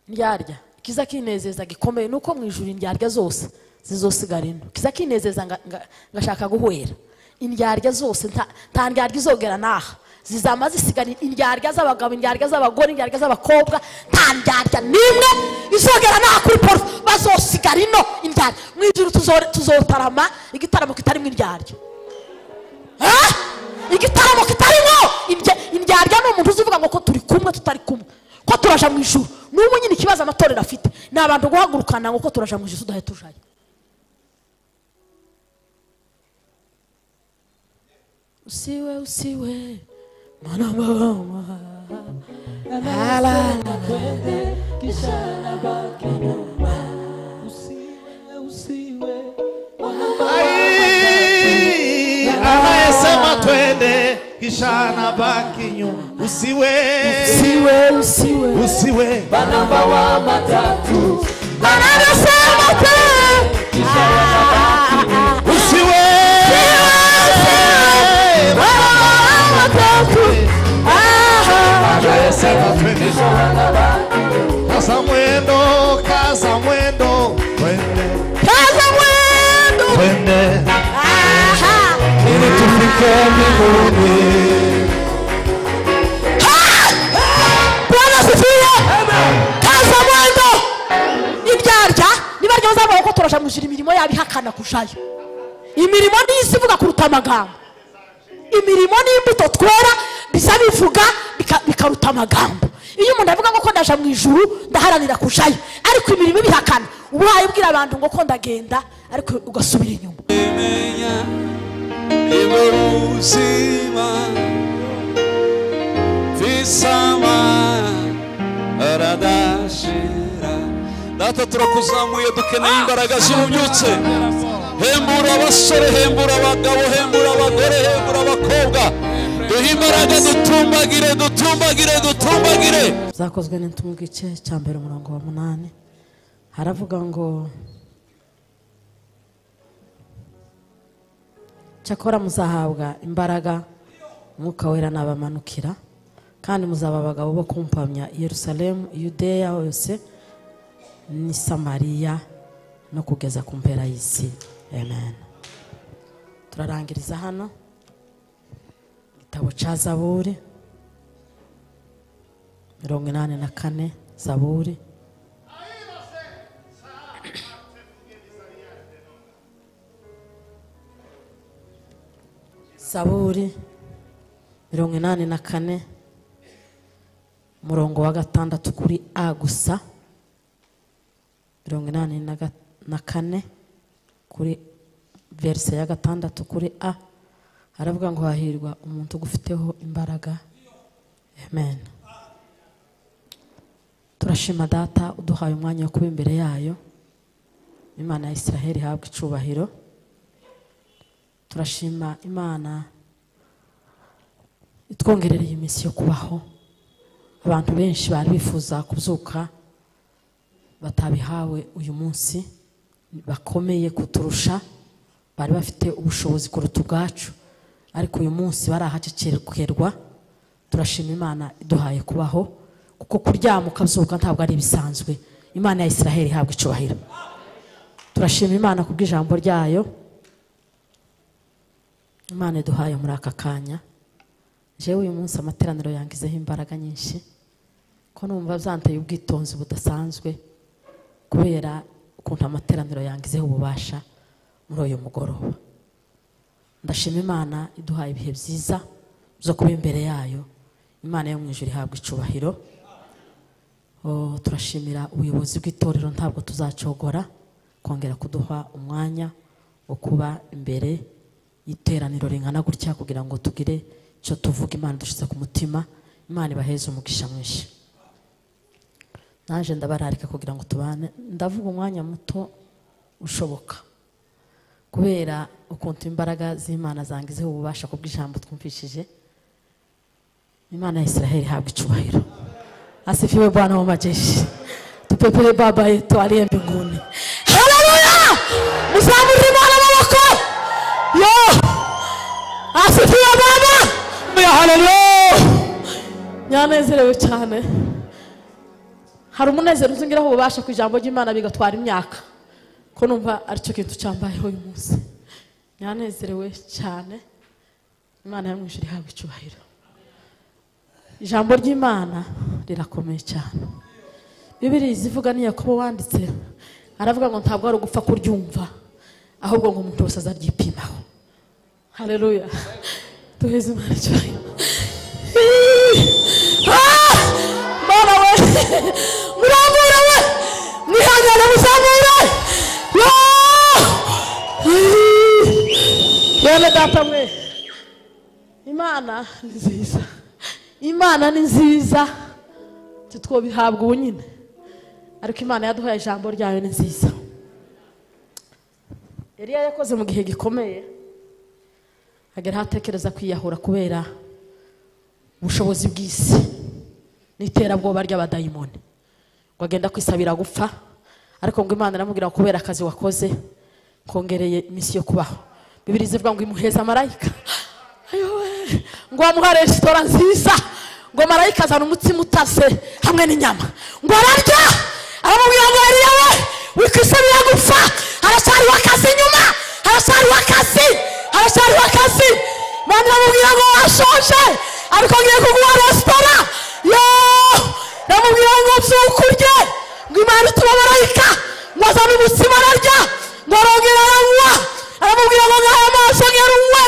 ndyarya ikiza kinezeza gikomeye ni uko mu ijoro indyarya zose zizosigara ino kiza kinezeza nga- nga- ngashaka guhwera indyarya zose nta- nta ndyarya izogera n'aha zizama zisigara indyarya z'abagabo indyarya z'abagore indyarya z'abakobwa nta ndyarya n'imwe izogera n'aha kuri porufe bazosigara ino indyarya mu ijoro tuzo- tuzotarama igitaramo kitarimo indyarya Ah! igitaramo kitarimo indya- indyarya ni umuntu uzi uvuga ngo ko turi kumwe tutari kumwe ko turaja mu ijuru n'ubu nyine ikibazo amatorero afite ni abantu guhagurukana ngo ko turaja mu ijuru tudahe tujayo usiwe usiwe mwana mama Ai, anayesema twende kisha anabaki nyuma. Usiwe, usiwe usiwe usiwe banamba wa matatu anasema pe usiwe anayesema twende kaza mwendo kaza mwendo twende kaza mwendo twende aha ili tufike mbinguni bwana asifiwe kaza mwendo indyarya niba ryoza amaboko turajamujira imirimo yabo ihakana kujayo imirimo n'isi ivuga kuruta amagambo imirimo n'imbuto twera biza bivuga bika- bikaruta amagambo iyo umuntu avuga ngo ko ndaja mu ijuru ndaharanira kujayo ariko imirimo ibihakana uba wayibwira abantu ngo ko ndagenda ariko ugasubira inyuma imenya iboruzima visama aradashira data turakuzamuye dukeneye imbaraga zibubyutse hembura abasore hembura abagabo hembura abagore hembura abakobwa duhe imbaraga dutumbagire dutumbagire dutumbagire zakozwe n'intumwa igice cya mbere umurongo wa munani haravuga ngo cyakora muzahabwa imbaraga umwuka wera nabamanukira kandi muzaba abagabo bo kumpamya i yerusalemu yudeya hose ni samariya no kugeza ku mpera y'isi amen turarangiriza hano igitabo cya zaburi mirongo inani na kane zaburi zaburi mirongo inani na kane umurongo wa gatandatu kuri a gusa mirongo inani na ga- na kane kuri verise ya gatandatu kuri a haravuga ngo hahirwa umuntu ugufiteho imbaraga amen turashima data uduhaye umwanya wo kuba imbere yayo imana ya israheli ihabwa icubahiro turashima imana itwongerereye iminsi yo kubaho abantu benshi bari bifuza kubyuka batabihawe uyu munsi bakomeye kuturusha bari bafite ubushobozi kuruta ubwacu ariko uyu munsi barahakekerwa turashima imana iduhaye kubaho kuko kuryama ukabyuka ntabwo ari ibisanzwe imana ya israheli ihabwa icubahiro turashima imana kubw'ijambo ryayo imana iduhaye muri aka kanya jewe uyu munsi amateraniro yangizeho imbaraga nyinshi ko numva byanteye ubwitonzi budasanzwe kubera ukuntu amateraniro yangizeho ububasha muri uyu mugoroba ndashima imana iduhaye ibihe byiza byo kuba imbere yayo imana yo mu ijoro ihabwa icubahiro Oh, turashimira ubuyobozi bw'itorero ntabwo tuzacogora kongera kuduha umwanya wo kuba imbere y'iteraniro ringana gutya kugira ngo tugire icyo tuvuga imana dushyize ku mutima imana ibaheze umugisha mwinshi naje ndabararika kugira ngo tubane ndavuga umwanya muto ushoboka kubera ukuntu imbaraga z'imana zangizeho ububasha ku bw'ijambo twumvishije imana ya israheli ihabwa icubahiro asifiwe bwana wa majeshi tupepele baba yetu aliye mbinguni haleluya msamuri mwana maboko yo asifiwe baba haleluya nyanezerewe cyane hari umunezero uzongeraho ububasha ku ijambo ry'imana bigatwara imyaka ko numva aricyo kintu cyambayeho uyu munsi nyanezerewe cyane imana yo mu ijuru ihabwa icyubahiro ijambo ry'imana rirakomeye cyane bibiri izivuga ni yakobo wanditse aravuga ngo ntabwo ari ugupfa kuryumva ahubwo ngo umuntu wese azaryipimaho hareruya duheze imana icyubahiro Ah! mwana we murambure we mwihangane muzamure Ah! bene data mwe imana ni nziza imana ni nziza titwobihabwa ubu nyine ariko imana yaduhaye ijambo ryayo ni nziza eliya yakoze mu gihe gikomeye ageraho atekereza kwiyahura kubera ubushobozi bw'isi n'iterabwoba ry'abadayimoni ngo agenda kwisabira gupfa ariko ngo imana iramubwira ngo kubera akazi wakoze kongereye iminsi yo kubaho bibiri zivuga ngo imuheza marayika ayowe ngo wamuha resitora nziza ngo marayika azana umutsima utase hamwe n'inyama ngo ararya aramubwira ngo eliya we wikwisabira gupfa haracyariho akazi inyuma haracyariho akazi haracyariho akazi imana iramubwira ngo washonje ariko ngiye kuguha resitora yo iramubwira ngo mbyuke urye ngo imana ituma marayika ngo azane umutsima ararya ngo arongera aranywa aramubwira ngo ngahe amaso ngeruwe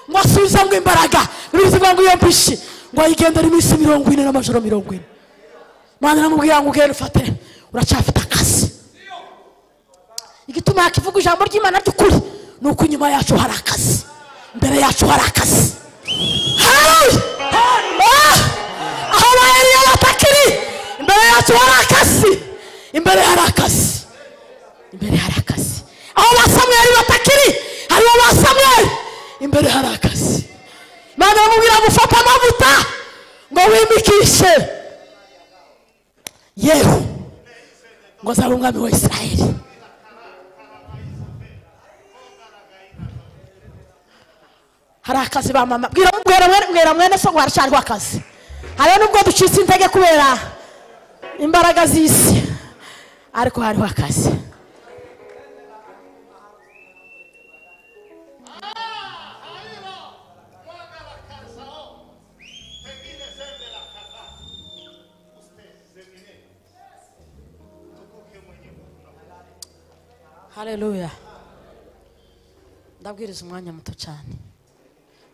ngo asubize ngo imbaraga bivuga ngo iyo mbishi ngo ayigendere iminsi mirongo ine n'amajoro mirongo ine imana iramubwira ngo ugende ufate uracyafite akazi igituma yakivuga ijambo ry'imana ry'ukuri ni uko inyuma yacu hari akazi imbere yacu hari akazi haleluya Ah! aho ba eliya batakiri imbere yacu hari akazi imbere hari akazi imbere hari akazi aho ba samweli batakiri hariho ba samweli imbere hari akazi imana iramubwira ngo ufate amavuta ngo wimikishe yehu ngo azabe umwami wa isirayeli hari akazi ba mama bwira mwera mwene- mwera mwene so ngo haracyariho akazi hariho nubwo ducitse intege kubera imbaraga z'isi ariko hariho akazi haleluya ndabwiriza umwanya muto cyane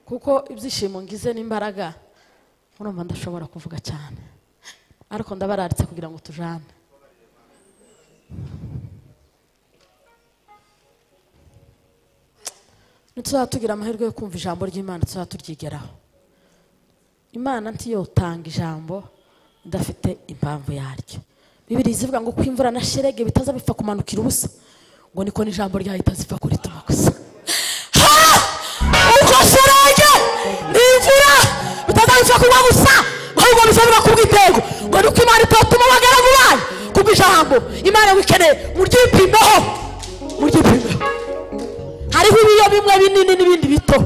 kuko ibyishimo ngize n'imbaraga urumva ndashobora kuvuga cyane ariko ndabararitse kugira ngo tujane ntituzaba tugira amahirwe yo kumva ijambo ry'imana tuzaba turyigeraho imana ntiyotanga ijambo idafite impamvu yaryo bibiri zivuga ngo ko imvura na sherege bitaza bipfa kumanukira ubusa ngo niko n'ijambo ryahita zipfa kurituma gusa ubwo serenge ni imvura bitazabipfa kuba gusa ahubwo bizabira kubwa intego ngo nuko imana itatuma abagaragu bayo kubwa ijambo imana wikeneye muryipimeho muryipimeho hariho ibiyo bimwe binini n'ibindi bito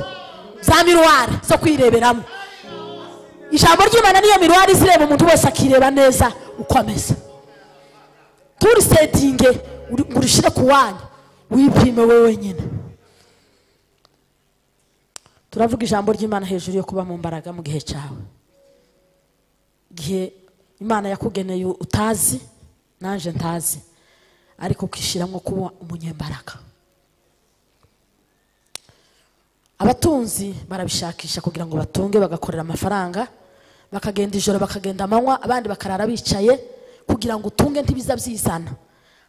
za miruwari zo kwireberamo ijambo ry'imana niyo miruwari izireba umuntu wese akireba neza uko ameze turisetinge uri- ngo urushyire ku wanyu wipime we wenyine turavuga ijambo ry'imana hejuru yo kuba mu mbaraga mu gihe cyawe igihe imana yakugeneye utazi nanjye ntazi ariko ukishyiramo kuba umunyembaraga abatunzi barabishakisha kugira ngo batunge bagakorera amafaranga bakagenda ijoro bakagenda amanywa abandi bakarara bicaye kugira ngo utunge ntibiza byizana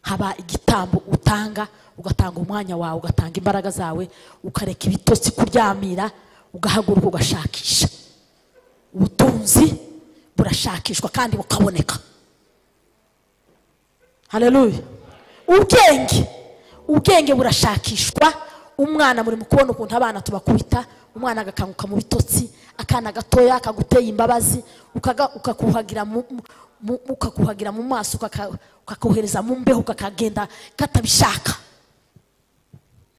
haba igitambo utanga ugatanga umwanya wawe ugatanga imbaraga zawe ukareka ibitotsi kuryamira ugahaguruka ugashakisha ubutunzi burashakishwa kandi bukaboneka haleluya ubwenge ubwenge burashakishwa umwana muri mu kubona ukuntu abana tubakubita umwana agakanguka mu bitotsi akana gatoya kaguteye imbabazi ukaga- ukakuhagira mu- mu- mu- ukakuhagira mu maso ukaka- ukakohereza mu mbeho kakagenda katabishaka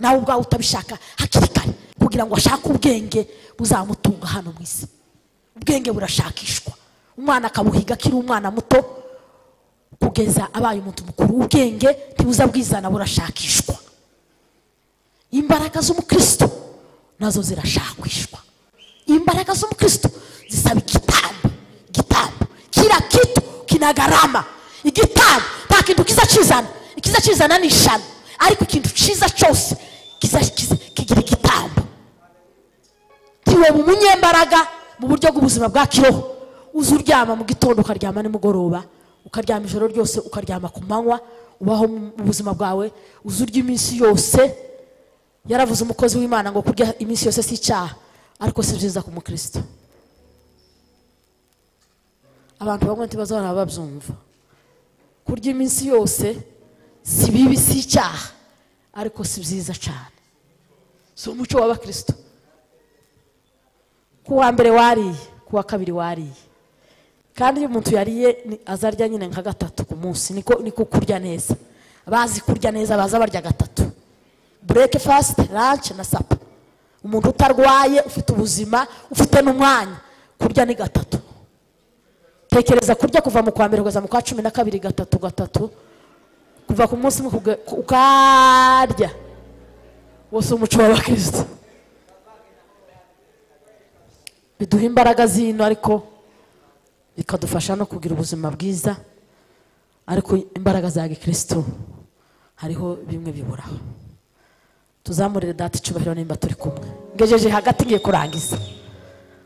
nawe ubwawe utabishaka hakiri kare kugira ngo ashake ubwenge buzamutunga hano mu isi ubwenge burashakishwa umwana akabuhiga akiri umwana muto kugeza abaye umuntu mukuru ubwenge ntibuza bwizana burashakishwa imbaraga z'umukristo nazo zirashakwishwa imbaraga z'umukristo zisaba igitambo igitambo kila kitu kina gharama igitambo nta kintu kiza kizana ikiza kizana ni ishano ariko ikintu cyiza cyose kiza kiza- kigira igitambo tiwe mu munyembaraga mu buryo bw'ubuzima bwa kiroho uza uryama mu gitondo ukaryama nimugoroba ukaryama ijoro ryose ukaryama ku manywa ubaho mu buzima bwawe uza urya iminsi yose yaravuze umukozi w'imana ngo kurya iminsi yose si icyaha ariko si byiza ku mukristo abantu bamwe ntibazahora babyumva kurya iminsi yose si bibi si icyaha ariko si byiza cyane si umuco w'abakristo ku wa mbere wariye ku wa kabiri wariye kandi iyo umuntu yariye ni- azarya nyine nka gatatu ku munsi niko niko kurya neza abazi kurya neza baza barya gatatu breakfast lunch na sapa umuntu utarwaye ufite ubuzima ufite n'umwanya kurya ni gatatu tekereza kurya kuva mu kwa mbere kugeza mu kwa cumi na kabiri gatatu gatatu kuva ku munsi umwe kuga- ku- ukarya wose umuco w'abakristo biduha imbaraga zino ariko bikadufasha no kugira ubuzima bwiza ariko imbaraga za gikristo hariho bimwe biburaho tuzamurire data icyubahiro nimba turi kumwe ngejeje hagati ngiye kurangiza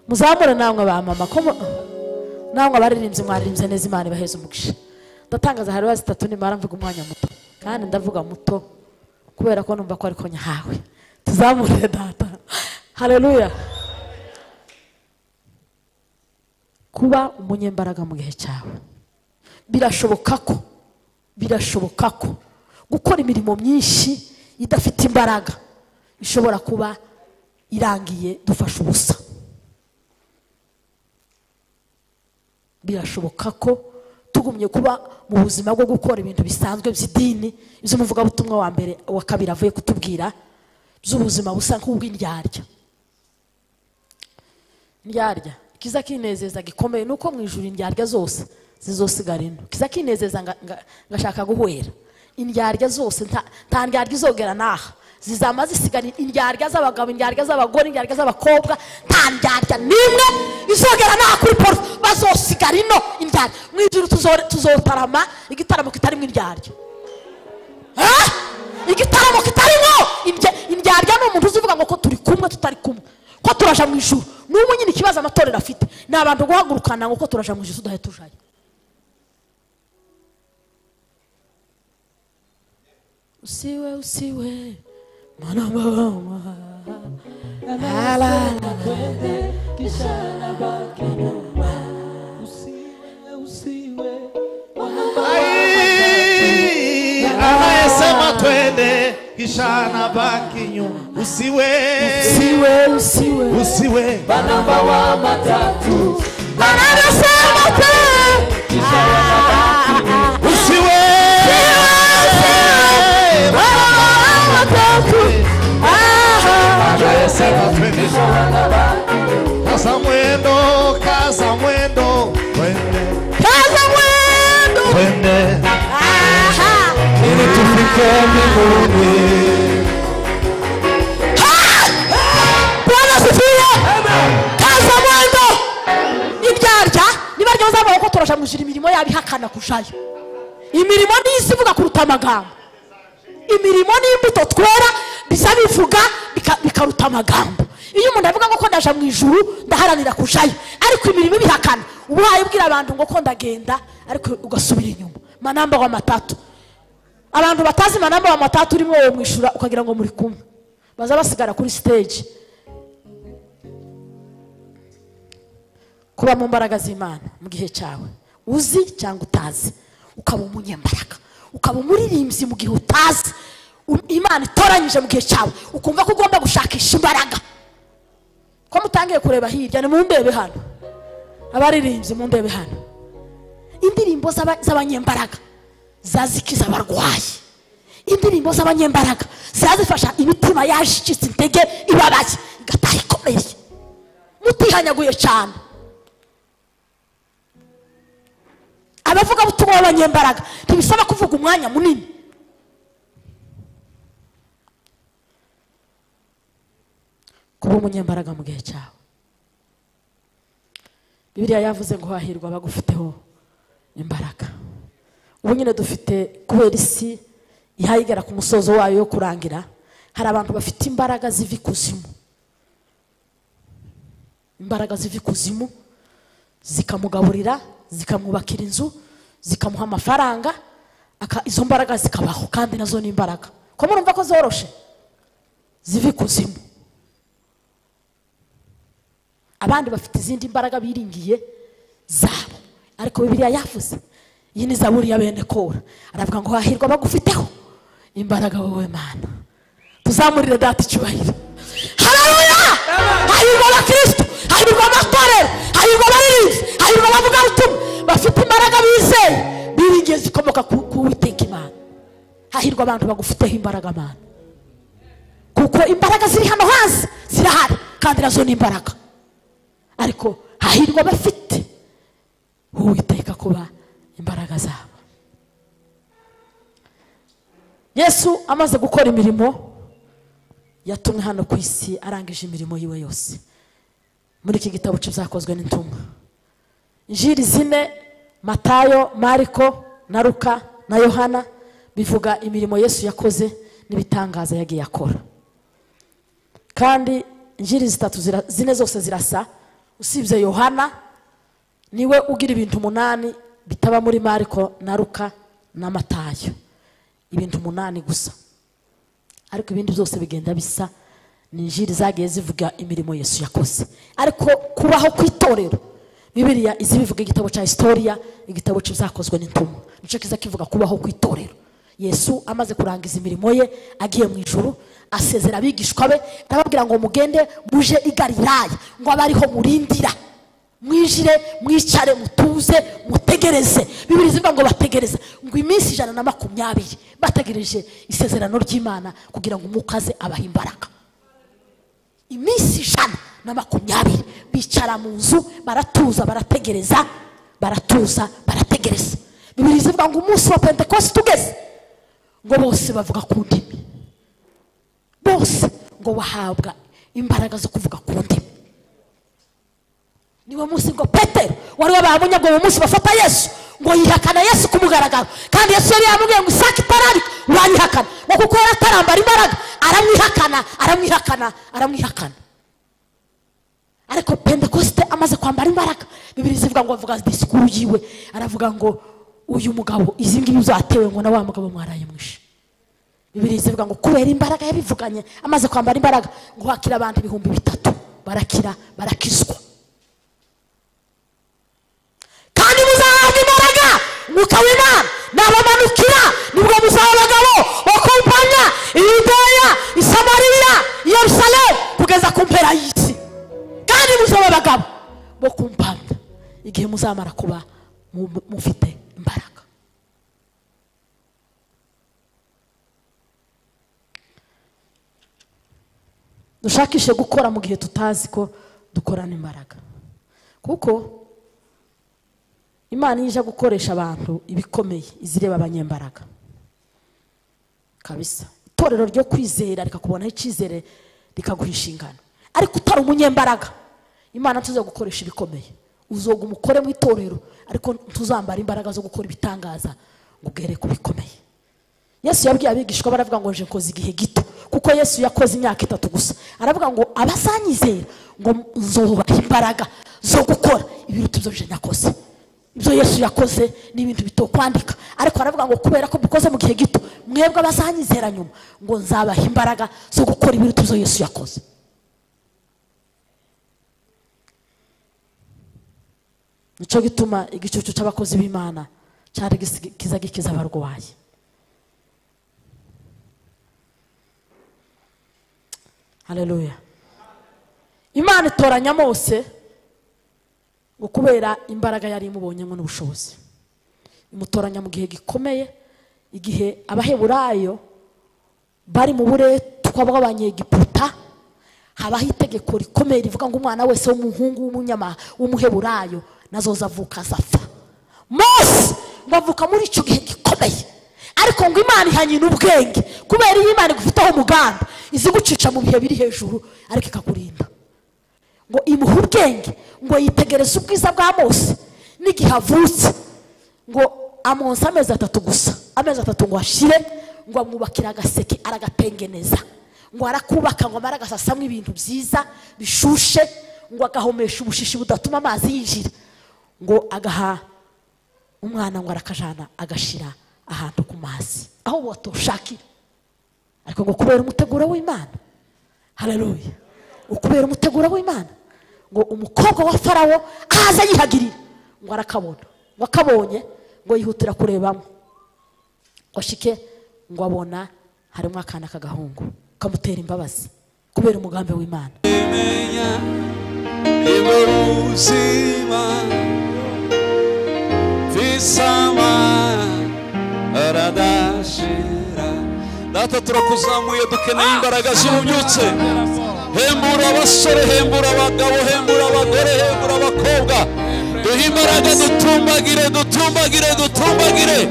muzamure namwe ba mama ko mu- namwe abaririmbyi mwaririmbye neza imana ibaheze umugisha ndatangaza hari bazi itatu nimara mvuga umwanya muto kandi ndavuga muto kubera ko numva ko ariko nyahawe tuzamurire data haleluya kuba umunyembaraga mu gihe cyawe birashoboka ko birashoboka ko gukora imirimo myinshi idafite imbaraga ishobora kuba irangiye dufashe ubusa birashoboka ko tugumye kuba mu buzima bwo gukora ibintu bisanzwe by'idini iby'umuvugabutumwa wa mbere wa kabiri avuye kutubwira by'ubuzima busa nk'ubw'indyarya ndyarya ikiza kinezeza gikomeye ni uko mu ijuru indyarya zose zizosigara ino ikiza kinezeza nga- nga- ngashaka guhwera indyarya zose nta- nta ndyarya izogera n'aha zizama zisigara indyarya z'abagabo indyarya z'abagore indyarya z'abakobwa nta ndyarya n'imwe izogera n'aha kuri poro bazosigara ino indyarya mu ijuru tuzo- tuzotarama igitaramo kitarimo indyarya Ah! igitaramo kitarimo indya- indyarya ni umuntu uzivuga ngo ko turi kumwe tutari kumwe ko turaja mu ijuru n'umwe nyine ikibazo amatorero afite ni abantu guhagurukana ngo ko turaja mu ijuru tudahe tujayo usiwe usiwe mwana mama Ai, anayesema twende kisha anabaki nyuma. Usiwe, usiwe usiwe usiwe anasema pe usiwe kaza mwendo kaza mwendo twende kaza mwendo twende aha ili tufike mbinguni bwana asifiwe kaza mwendo ibyarya nibarya bazavuga ko turasha mujira imirimo yabo ihakana kujayo imirimo niyo isi ivuga kuruta amagambo imirimo n'imbuto twera bisa bivuga bika- bikaruta amagambo iyo umuntu avuga ngo ko ndaja mu ijuru ndaharanira kujayo ariko imirimo ibihakana uba wayibwira abantu ngo ko ndagenda ariko ugasubira inyuma manamba wa matatu abantu batazi manamba wa matatu urimo wowe mwishyura ukagira ngo muri kumwe baza basigara kuri stage kuba mu mbaraga z'imana mu gihe cyawe uzi cyangwa utazi ukaba umunyembaraga ukaba umuririmbyi mu gihe utazi U- imana itoranyije mu gihe cyawe ukumva ko ugomba gushakisha imbaraga ko mutangiye kureba hirya ni mu ndebe hano abaririmbyi mu ndebe hano indirimbo z'aba- z'abanyembaraga zazikiza abarwayi indirimbo z'abanyembaraga zazifasha imitima yashitse intege ibabaye igataha ikomeye mutihanyaguye cyane aba abavugabutumwa b'abanyembaraga ntibisaba kuvuga umwanya munini kuba umunyembaraga mu gihe cyawe bibiriya yavuze ngo hahirwa abagufiteho imbaraga ubu nyine dufite kubera isi ihayigera ku musozo wayo yo kurangira hari abantu bafite imbaraga ziva ikuzimu imbaraga ziva ikuzimu zikamugaburira zikamwubakira inzu zikamuha amafaranga aka- izo mbaraga zikabaho kandi nazo ni imbaraga ko murumva ko zoroshe ziva ikuzimu abandi bafite izindi mbaraga biringiye zabo ariko bibiliya yavuze iyi ni zaburi ya bene kora aravuga ngo hahirwa abagufiteho imbaraga wowe mana tuzamurire data icyubahiro hararuya hahirwa abakristo hahirwa amatorero hahirwa abaririmbyi hahirwa abavugabutumwa bafite imbaraga bizeye biringiye zikomoka ku ku Uwiteka imana hahirwa abantu bagufiteho imbaraga mana kuko imbaraga ziri hano hasi zirahari kandi nazo ni imbaraga ariko hahirwa abafite uwiteka kuba imbaraga zabo yesu amaze gukora imirimo yatumwe hano ku isi arangije imirimo yiwe yose muri iki gitabo cy'ibyakozwe n'intumwa injiri zine matayo mariko na ruka na yohana bivuga imirimo yesu yakoze n'ibitangaza yagiye akora kandi injiri zitatu zira- zine zose zirasa usibye yohana niwe ugira ibintu umunani bitaba muri mariko na ruka na matayo ibintu umunani gusa ariko ibindi byose bigenda bisa ni injiri zagiye zivuga imirimo yesu yakoze ariko kubaho kw'itorero bibiriya izi bivuga igitabo cya historiya igitabo cy'ibyakozwe n'intumwa nicyo kiza kivuga kubaho kw'itorero yesu amaze kurangiza imirimo ye agiye mu ijuru asezera abigishwa be arababwira ngo mugende muje i galilaya ngo abe ariho murindira mwijire mwicare mutuze mutegereze bibiri zivuga ngo bategereza ngo iminsi ijana na makumyabiri bategereje isezerano ry'imana kugira ngo umwuka aze abahe imbaraga iminsi ijana na makumyabiri bicara mu nzu baratuza barategereza baratuza barategereza bibiri zivuga ngo umunsi wa pentekosti ugeze ngo bose bavuga ku ndimi bose ngo bahabwa imbaraga zo kuvuga ku ndimi niwo munsi ngo petero wari wabahamye ngo uwo munsi bafata yesu ngo yihakana yesu ku mugaragaro kandi yesu yari yamubwiye ngo isaka itararika uranyihakana ngo kuko yari atarambara imbaraga aramwihakana aramwihakana aramwihakana ariko pentekosite amaze kwambara imbaraga bibiri zivuga ngo avuga disikuru yiwe aravuga ngo uyu mugabo izi ngibi zatewe ngo na wa mugabo mwaraye mwishe bibiri zivuga ngo kubera imbaraga yabivuganye amaze kwambara imbaraga ngo hakira abantu ibihumbi bitatu barakira barakizwa kandi muzahabwa imbaraga umwuka w'imana nabamanukira nibwo muzaba abagabo bakumpanya iyudeya isamariya yerusalemu kugeza ku mpera y'isi kandi muzaba abagabo bo kumpamya igihe muzamara kuba mu- mufite imbaraga dushakishe gukora mu gihe tutazi ko dukorana imbaraga kuko imana iyo ije gukoresha abantu ibikomeye izireba abanyembaraga kabisa itorero ryo kwizera rikakubonaho icyizere rikaguha inshingano ariko utari umunyembaraga imana tuza gukoresha ibikomeye uzoga umukore mu itorero ariko ntuzambara imbaraga zo gukora ibitangaza ngo ugere ku bikomeye yesu yabwiye abigishwa be aravuga ngo nje nkoze igihe gito kuko yesu yakoze imyaka itatu gusa aravuga ngo abazanyizera ngo nzubaha imbaraga zo gukora ibiruta ibyo nje nakoze ibyo yesu yakoze ni ibintu bito kwandika ariko aravuga ngo kubera ko mbikoze mu gihe gito mwebwe abazanyizera nyuma ngo nzabaha imbaraga zo gukora ibiruta ibyo yesu yakoze nicyo gituma igicucu cy'abakozi b'imana cyari gisi- kiza gikiza abarwayi haleluya imana itoranya mose ngo kubera imbaraga yari imubonyemo n'ubushobozi imutoranya mu gihe gikomeye igihe abaheburayo bari mu buretwa bw'abanyegiputa habaho itegeko rikomeye rivuga ngo umwana wese w'umuhungu w'umunyama w'umuheburayo nazoza avuka azapfa mose bavuka muri icyo gihe gikomeye ariko ngo imana ihanye n'ubwenge kubera iyo imana igufiteho umuganda izi gucica mu bihe biri hejuru ariko ikakurinda ngo imuhe ubwenge ngo yitegereze ubwiza bwa mose n'igihe avutse ngo amunsi amezi atatu gusa amezi atatu ngo ashire ngo amwubakire agaseke aragatengeneza ngo arakubaka ngo amara agasasamo ibintu byiza bishushe ngo agahomesha ubushishi budatuma amazi yinjira ngo agaha umwana ngo arakajana agashira ahantu ku mazi aho watoshakira ariko ngo kubera umuteguro w'imana hararuye ukubera umuteguro w'imana ngo umukobwa wa farawo ahaza yihagirira ngo arakabona ngo akabonye ngo yihutira kurebamo ngo ashike ngo abona harimo akana k'agahungu kamutera imbabazi kubera umugambi w'imana menya ibaruzima visama aradashira data turakuzamuye dukeneye imbaraga zibubyutse hembura abasore hembura abagabo hembura abagore hembura abakobwa duhe imbaraga dutumbagire dutumbagire dutumbagire